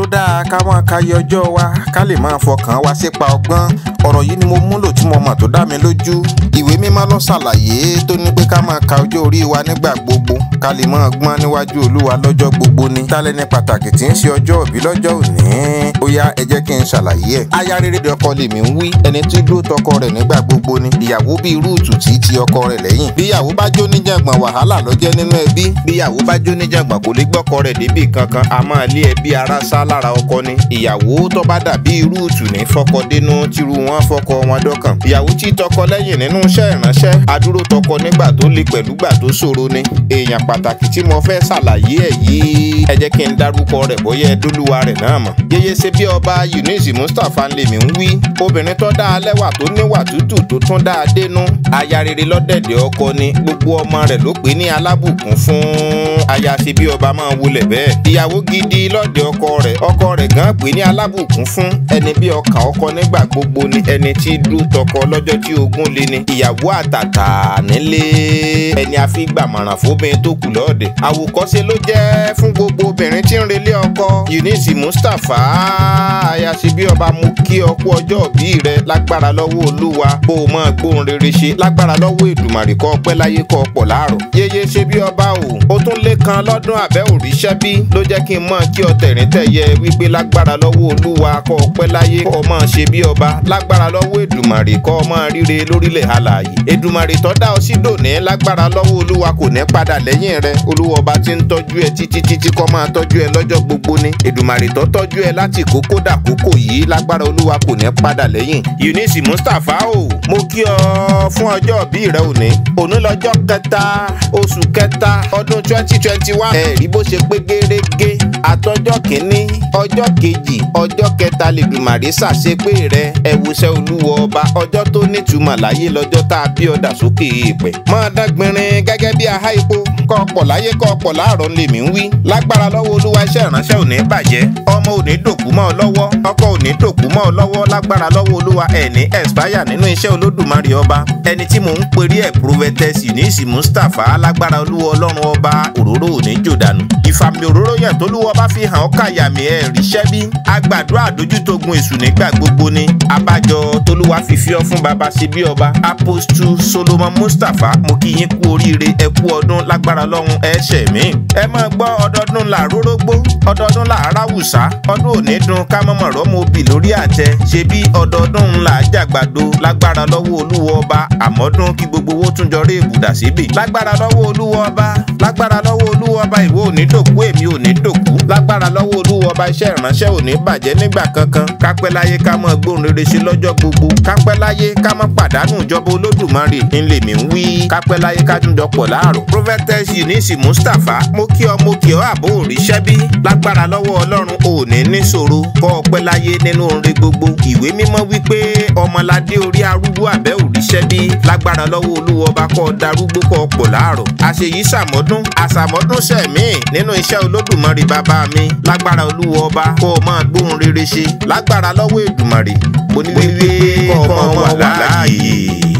dáa ká máa ka iye ọjọ́ wa ká lè máa fọkàn wa sípa ọgbọ́n ọ̀rọ̀ yìí ni mo múlò tí mo mọ̀ tó dá mi lójú ìwé mímọ́ ló ṣàlàyé tó ní pé ká máa ka ọjọ́ orí wa nígbà gbogbo ká lè máa gbọ́n níwájú olúwa lọ́jọ́ gbogbo ni tálẹ́ni pàtàkì tí ń ṣe ọjọ́ òbí lọ́jọ́ òní ó yá ẹ jẹ́ kí n ṣàlàyé ẹ̀ aya rere de ọkọ lèmi ń wí ẹni tí dúró tọkọ rẹ̀ nígbà gbogbo ni ìyàwó bíi rúùtù tí ti ọkọ rẹ̀ lẹ́yìn bí ìyàwó bá jó níjàngbọ̀n wàhálà ló jẹ́ nínú ẹbí bí ìyàwó bá jó níjàngbọ̀n kò lè gbọ́kọ rẹ̀ débì kankan a máa lé ẹbí ara sá lára ọkọ ni ìyàwó tó bá dàbí rúùtù ní fọkọ dénú tírú wọn fọkọ wọn dọ́kàn ìyàwó tí tọkọ lẹ́yìn nínú iṣẹ́ ìránṣẹ́ adúró tọkọ nígbà tó le pẹ̀lú gbà tó ṣòro ni èèyàn pàtàkì tí mo fẹ́ ṣàlàyé ẹ̀ yìí ẹ jẹ́ kí n dárúkọ rẹ̀ bóyá ẹ dólúwa rẹ̀ náà mọ̀ yeye ṣe bí ọba Eunice Mustapha lèmi ń wí obìnrin tó dáa lẹ́wà tó níwà tútù tó tún dáa dénú aya rere lọ́dẹ̀dẹ̀ ọkọ ni gbogbo ọmọ rẹ̀ ló pè ní alábùkún fún aya ṣe bí ọba máa wulẹ̀ bẹ́ẹ̀ ìyàwó gidi lọ́dẹ̀ ọkọ rẹ̀ ọkọ rẹ̀ gan pè ní alábùkún fún ẹni bí ọkàn ọkọ nígbà gbogbo ni ẹni tí dúró tọkọ lọ́jọ́ tí ogún lé ni ìyàwó àtàtà nílé ẹni àfigbàmọ̀ràn fóbìnrin tó kù lọ́ọ̀dẹ̀ àwòkọ́ṣe ló jẹ́ fún gbogbo obìnrin tí ń relé ọkọ Eunice Mustapha aya ṣe bí ọba mú kí ọkú ọjọ́ òbí rẹ lágbára lọ́wọ́ olúwa kó o mọ̀ gbóhùn rere ṣe lágbára lọ́wọ́ èdùmàrè kọ́ ọpẹ́ láyé kọ́ ọ̀pọ̀ láàrọ̀ yeye ṣe bí ọba o ó tún lé kan lọ́dún àbẹ́ òrìṣẹ́ bí ló jẹ́ kí n mọ̀ kí ọ tẹ̀rín tẹ̀yẹ wípé lágbára lọ́wọ́ olúwa kọ́ ọpẹ́ láyé kọ́ ọ mọ̀ ṣe bí ọba lágbára lọ́wọ́ èdùmàrè kọ́ ọ mọ̀ ríre lórílẹ̀ alààyè èdùmàrè tó dá ọ sí dòní lágbára lọ́wọ́ olúwa kò ní padà lẹ́yìn rẹ olúwa ọba tí ń tọ́jú ẹ títí títí kọ́ máa tọ́jú ẹ lọ́jọ́ gbogbo ni èdùmàrè tó tọ́jú ẹ láti kókó dàkókò yìí lágbára olúwa kò ní padà lẹ́yìn Eunice Mustapha o mo kí ọ fún ọjọ́ òbí rẹ òní òní lọ́jọ́ kẹta oṣù kẹta ọdún twenty twenty one ẹ̀rí bó ṣe pé gérégé àtọjọ́ kìíní ọjọ́ kejì ọjọ́ kẹta lèdùmàrè ṣàṣepé rẹ ẹ̀wùsẹ̀ olúwa ọba ọjọ́ tó nítumọ̀ láyé lọ́jọ́ tá a bí ọ̀dà sókè èèpẹ̀ máa dágbinrin gẹ́gẹ́ bí ahá epo kọ́ ọ̀pọ̀ láyé kọ́ ọ̀pọ̀ láàárọ̀ lèmi ń wí lágbára lọ́wọ́ olúwa iṣẹ́ ìránṣẹ́ ò ní bàjẹ́ ọmọ ò ní dòkú mọ́ ọ lọ́wọ́ ọkọ ò ní dòkú mọ́ ọ lọ́wọ́ lágbára lọ́wọ́ olúwa ẹ̀ ní expire nínú iṣẹ́ olódùmarè ọba ẹni tí mò ń perí ẹ̀ prophetess Eunice Mustapha lágbára olúwa ọlọ́run ọba òróró ò ní jò dànù ìfàmì òróró yẹn tólúwọ bá fi hàn ọ́ kàyàmì ẹ̀ ríṣẹ́ bí agbàdúrà àdójútógun èṣù nígbà gbogbo ni abájọ tólúwa fi fi ọ́ fún baba ṣe bí ọba apostu Solomon Mustapha mo kí yín kú oríire ẹ kú ọdún lágbára lọ́run ẹ ṣẹ̀ mí ẹ máa gbọ́ ọdọọdún là rórógbó ọdọọdún là aráwùsá ọdún òní dun ká mọ̀mọ̀ rọ́mọ obì lórí àtẹ ṣe bí ọdọọdún là jàgbàdo lágbára lọ́wọ́ olúwa ọba àmọ́dún kí gbogbo owó tún jọ rí èbùdà síbì lágbára lọ́wọ́ olúwa ọba lágbára lọ́wọ́ olúwa ọba ìwọ ò ní dòkú èmi ò ní dòkú lágbára lọ́wọ́ olúwa ọba iṣẹ́ ìránṣẹ́ ò ní bàjẹ́ nígbà kankan kápẹ́ láyé ká mọ̀ gbóhùn rere ṣe lọ́jọ́ gbogbo kápẹ́ láyé ká mọ̀ pàdánù ìjọba olódùmarè ńlẹ̀ mi ń wí kápẹ́ láyé ká tún jọpọ̀ láàrọ̀ prophetess Eunice Mustapha mo kí ọ mo kí ọ àbó òrìṣẹ́ bí lágbára lọ́wọ́ ọlọ́run ò ní níṣòro kọ́ ọpẹ́ láyé nínú orin gbogbo ìwé mímọ́ wípé ọmọládé orí arúgbó àbẹ́ òrìṣẹ́ bí lágbára lọ́wọ́ olúwa ọba kọ́ darúgbó kọ́ ọ̀pọ̀ láàrọ̀ àṣeyí sàmọ́dún àsàmọ́dún sẹ̀mí nínú iṣẹ́ olódùmarè bàbá mi lágbára olúwa ọba kọ́ ọ máa gbóhùn rere ṣe lágbára lọ́wọ́ èdùmarè mo ní wípé kọ́ ọ máa wà láàyè.